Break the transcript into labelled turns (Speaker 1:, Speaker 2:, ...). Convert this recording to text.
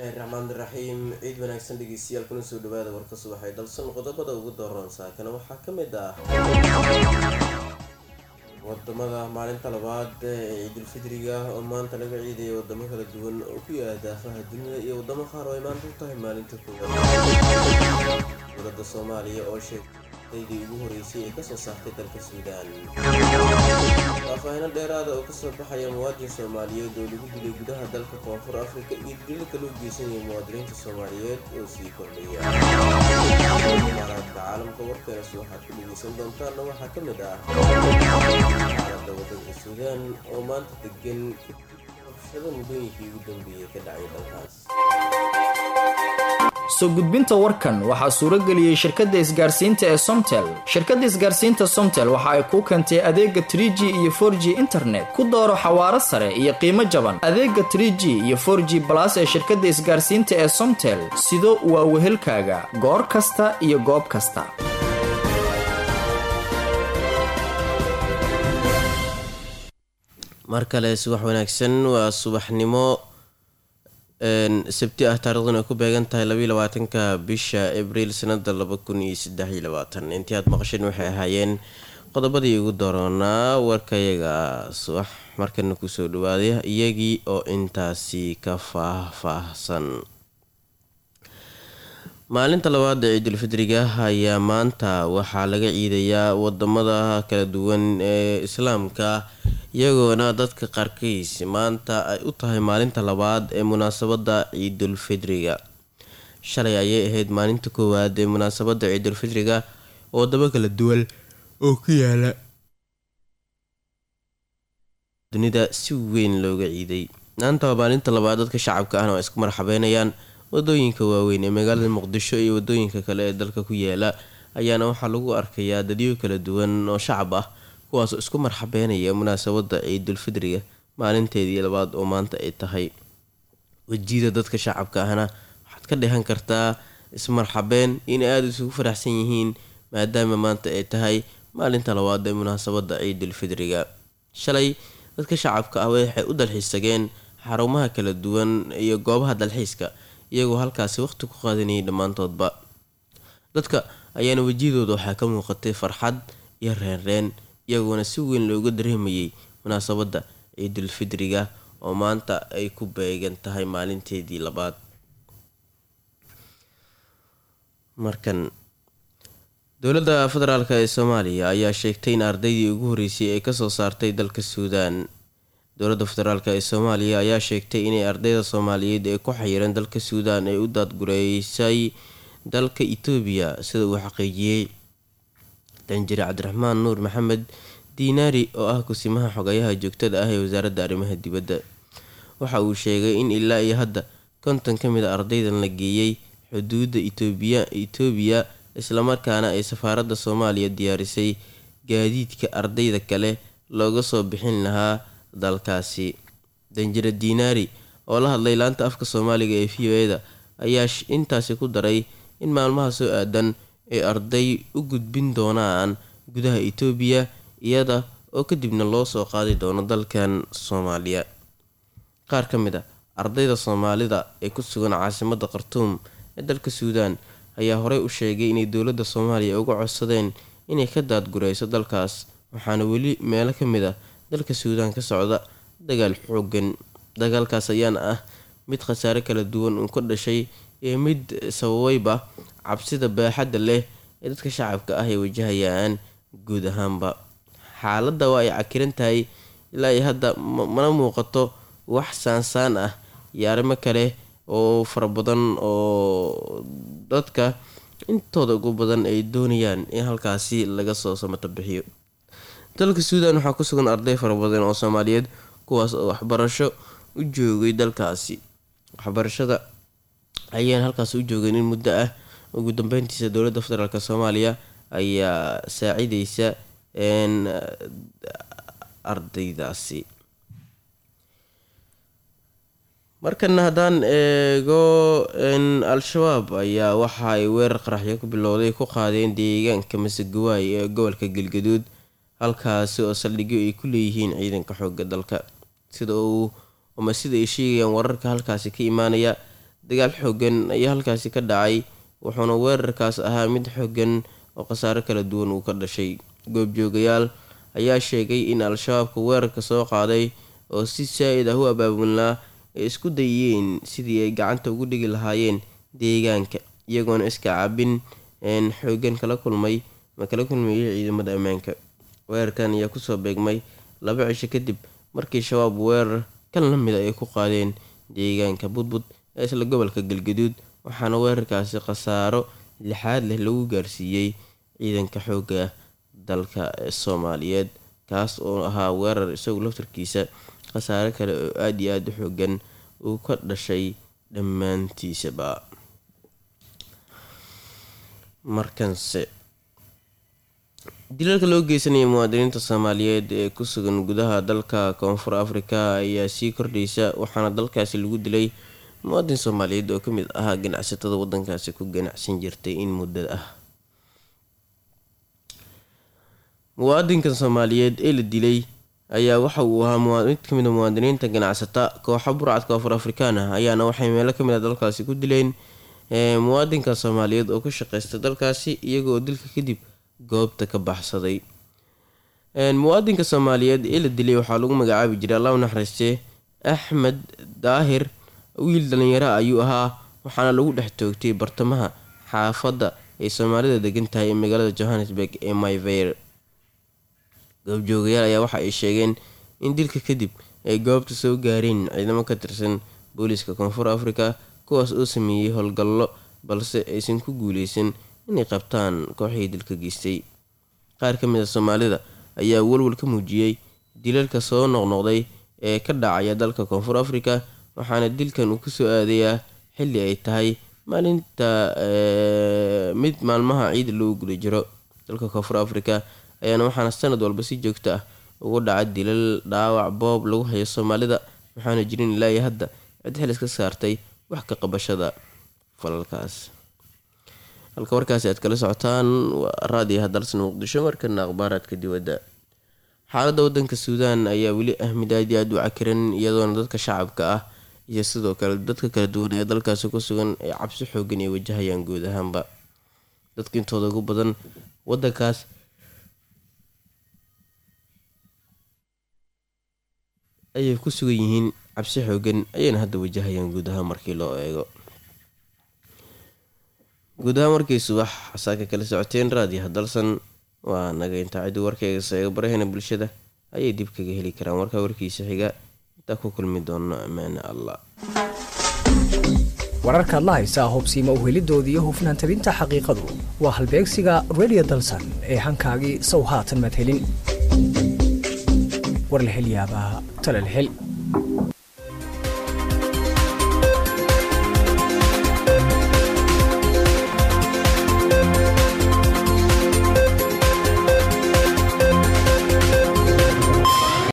Speaker 1: raxmaan raxiim ciid wanaagsan dhegeystayaal kuna soo dhawaada warka subaxay dalsan qodobada ugu dooran saakana waxaa ka mid ah wadamada maalinta labaad ee ciidulfidriga oo maanta laga ciidaya wadamo kala duwan oo ku yaala daafaha dunida iyo wadamo qaar oo ay maanta u tahay maalinta koowaad dowladda soomaaliya oo sheegtaydii ugu horeysay ee kasoo saartay dalka suudaan faahfaahino dheeraada oo kasoo baxaya muwaadin soomaaliyeed oo lagu dilay gudaha dalka koonfur afrika iyo dililka loo geysanaya muwaadiniinta soomaaliyeed oo sii kordhaya imaaraadka caalamka warkeenas waxaad ku dhegeysan doontaanna waxaa ka mid ah xaalada wadanka suudaan oo maanta degan rabshado muddooyinkii ugu dambeeyay ka dhacay dalkaas
Speaker 2: soo gudbinta warkan waxaa suuro geliyey shirkadda isgaarsiinta ee somtel shirkadda isgaarsiinta somtel waxa ay kuu keentay adeega trie g iyo for g internet ku dooro xawaaro sare iyo qiimo jaban adeega trie g iyo for g balas ee shirkadda isgaarsiinta ee somtel sido waa wehelkaaga goor kasta iyo goob kasta
Speaker 1: mar kale subax wanaagsan waa subaxnimo sabti ah taariikhduna ay ku beegan tahay labaiy labaatanka bisha abriil sanada laba kun iyo saddex iyo labaatan intii aad maqasheen waxay ahaayeen qodobadii ugu dooranaa warkayaga subax markana kusoo dhawaaday iyagii oo intaasi ka faah-faahsan maalinta labaad ee ciidulfidriga ayaa maanta waxaa laga ciidayaa wadamada kala duwan ee islaamka iyagoona dadka qaarkiis maanta ay u tahay maalinta labaad ee munaasabada ciidulfidriga shalay ayay ahayd maalinta koowaad ee munaasabada ciidulfidriga oo wadamo kala duwan oo ku yaala dunida si weyn looga ciiday maanta waa maalinta labaad dadka shacabka ahna waa isku marxabeynayaan wadooyinka waaweyn ee magaalada muqdisho iyo wadooyinka kale ee dalka ku yaala ayaana waxaa lagu arkayaa dadyo kala duwan oo shacab ah kuwaasoo isku marxabeynaya munaasabada ciidulfidriga maalinteedii labaad oo maanta ay tahay wejiyada dadka shacabka ahna waxaad ka dhehan kartaa ismarxabeen inay aada isugu faraxsan yihiin maadaama maanta ay tahay maalinta labaad ee munaasabada ciidulfidriga shalay dadka shacabka ah waxay u dalxiistageen xarumaha kala duwan iyo goobaha dalxiiska iyagoo halkaasi waqti ku qaadanayay dhammaantoodba dadka ayaana wejiyadooda waxaa ka muuqatay farxad iyo reenreen iyagoona si weyn looga dareemayay munaasabada ciidulfidriga oo maanta ay ku beegan tahay maalinteedii labaad markan dowladda federaalk ee soomaaliya ayaa sheegtay in ardaydii ugu horeysay ay kasoo saartay dalka suudaan dowladda federaalk ee soomaaliya ayaa sheegtay inay ardayda soomaaliyeed ee ku xayiran dalka suudaan ay u daadgureysay dalka itoobiya sida uu xaqiijiyey danjire cabdiraxmaan nuur maxamed diinaari oo ah kusimaha xogayaha joogtada ah ee wasaaradda arrimaha dibadda waxa uu sheegay in ilaa iyo hadda konton ka mid a ardaydan la geeyey xuduudda itoobiya itoobiya islamarkaana ay safaaradda soomaaliya diyaarisay gaadiidka ardayda kale looga soo bixin lahaa dalkaasi danjire diinaari oo la hadlay laanta afka soomaaliga ee v o e da ayaa intaasi ku daray in maalmaha soo aadan ay arday u gudbin doonaan gudaha itoobiya iyada oo kadibna loo soo qaadi doono dalkan soomaaliya qaar ka mid a ardayda soomaalida ee ku sugan caasimada khartuum ee dalka suudaan ayaa horey u sheegay inay dowladda soomaaliya uga codsadeen inay ka daadgureyso dalkaas waxaana weli meelo ka mid ah dalka suudaan ka socda dagaal xoogan dagaalkaas ayaana ah mid khasaare kala duwan uu ka dhashay iyo mid sababayba cabsida baaxadda leh ee dadka shacabka ah ay wajahayaan guud ahaanba xaaladda waa ay cakiran tahay ilaa iyo hadda mana muuqato wax saansaan ah iyo arrimo kale oo fara badan oo dadka intooda ugu badan ay doonayaan in halkaasi laga soo samato bixiyo dalka suudaan waxaa ku sugan arday fara badan oo soomaaliyeed kuwaas oo waxbarasho u joogay dalkaasi waxbarashada ayaan halkaas u joogeen in muddo ah ugu dambeyntiisa dowladda federaalk soomaaliya ayaa saacideysa ardaydaasi markana haddaan eego al-shabaab ayaa waxa ay weerar qaraxyo ku bilowday ku qaadeen deegaanka masegawaay ee gobolka galgaduud halkaasi oo saldhigyo ay ku leeyihiin ciidanka xooga dalka sida uu ama sida ay sheegayaan wararka halkaasi ka imaanaya dagaal xoogan ayaa halkaasi ka dhacay wuxuuna weerarkaas ahaa mid xoogan oo khasaaro kala duwan uu ka dhashay goobjoogayaal ayaa sheegay in al-shabaabka weerarka soo qaaday oo si saa-id ah u abaabulnaa ay isku dayeen sidii ay gacanta ugu dhigi lahaayeen deegaanka iyagoona iska cabin xoogan kala kulmay ma kala kulmayay ciidamada ammaanka weerarkan ayaa kusoo beegmay laba cisho kadib markii shabaab weerar kan la mida ay ku qaadeen deegaanka budbud ee isla gobolka galgaduud waxaana weerarkaasi khasaaro lixaad leh lagu gaarsiiyey ciidanka xoogga dalka soomaaliyeed kaas oo ahaa weerar isagu laftarkiisa khasaare kale oo aada iyo aada u xoogan uu ka dhashay dhammaantiisaba markanse dilalka loo geysanaya muwaadiniinta soomaaliyeed ee ku sugan gudaha dalka koonfur afrika ayaa sii kordhaysa waxaana dalkaasi lagu dilay muwaadin soomaaliyeed oo kamid ahaa ganacsatada wadankaasi ku ganacsan jirtay in muddo ah muwaadinkan soomaaliyeed ee la dilay ayaa waxa uu ahaa mid kamid a muwaadiniinta ganacsata kooxa burcad koonfur afrikaan ah ayaana waxay meelo kamid a dalkaasi ku dileen muwaadinka soomaaliyeed oo ka shaqeysta dalkaasi iyagooo dilka kadib goobta ka baxsaday muwaadinka soomaaliyeed ee la dilay waxaa lagu magacaabi jiray allah u naxariistee axmed daahir wiil dhalinyaro ayuu ahaa waxaana lagu dhex toogtay bartamaha xaafadda ay soomaalida degan tahay ee magaalada johannesburg ee myver goobjoogayaal ayaa waxa ay sheegeen in dilka kadib ay goobta soo gaareen ciidamo ka tirsan booliiska koonfur afrika kuwaas oo sameeyey howlgallo balse aysan ku guuleysan inay qabtaan kooxihii dilka geystay qaar ka mid a soomaalida ayaa walwal ka muujiyey dilalka soo noqnoqday ee ka dhacaya dalka koonfur afrika waxaana dilkan uu kusoo aadayaa xilli ay tahay maalinta mid maalmaha ciida loo guda jiro dalka koonfur afrika ayaana waxaana sanad walba si joogto ah ugu dhaca dilal dhaawac boob lagu hayo soomaalida waxaana jirin ilaayo hadda cid xilis ka saartay wax ka qabashada falalkaas halka warkaasi aad kala socotaan waa raadiyo hadalsan muqdisho markana akhbaaraadka dibadda xaaladda wadanka suudaan ayaa weli ah mid aad iyo aad u cakiran iyadoona dadka shacabka ah iyo sidoo kale dadka kala duwan ee dalkaasi ku sugan ay cabsi xoogan ay wajahayaan guud ahaanba dadka intooda ugu badan wadankaas ayay ku sugan yihiin cabsi xoogan ayayna hadda wajahayaan guud ahaan markii loo eego guud ahaan markii subax xasaaka kala socoteen raadiyaha dalsan waa naga intaa ciddi warkayga seega barahena bulshada ayay dib kaga heli karaan warkaa warkiisa xiga intaa ku kulmi doono ammaane allah
Speaker 3: wararkaad la haysaa hubsiima uhelidooda iyo hufnaan tabinta xaqiiqadu waa halbeegsiga redio dalsan ee hankaagii sow haatan madhelin war la hel yaabaa tala la hel